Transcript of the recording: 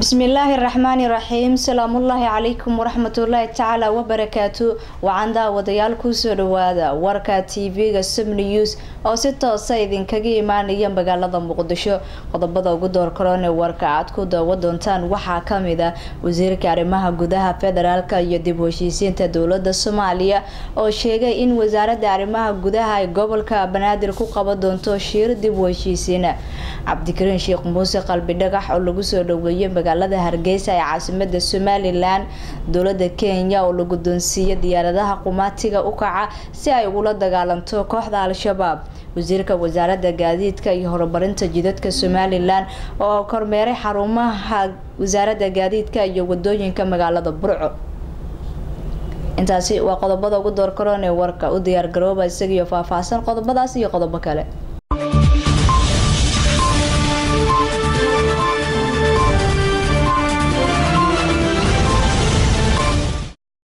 bismillaahi raxmaani raxiim salaamullaahi calaykum waraxmatullaahi tacaala wabarakaatu waxaan daawadayaal kusoo dhawaada warka tv-ga sub news oo si toosa idinkaga imaanaya magaalada muqdisho qodobada ugu door karoon ee warka aad ku daawa doontaan waxaa kamid ah wasiirka arrimaha gudaha federaalka iyo dib u heshiisiinta dowlada soomaaliya oo sheegay in wasaaradda arrimaha gudaha ay gobolka banaadir ku qaban doonto shiir dib u heshiisiina cabdikariin sheekh muuse qalbi dhagax oo lagu soo dhaweeyay magaalada hargeysa ee caasimada somalilan dowlada kenya oo la guddoonsiiyay diyaaradaha qumaatiga u kaca si ay ugula dagaalanto kooxda al-shabaab wasiirka wasaaradda gaadiidka iyo horumarinta jidadka somalilan oo kormeeray xarumaha wasaaradda gaadiidka iyo wadooyinka magaalada burco intaasi waa qodobada ugu door karoon ee warka u diyaar garooba isagiyo faahfaahsan qodobadaas iyo qodobo kale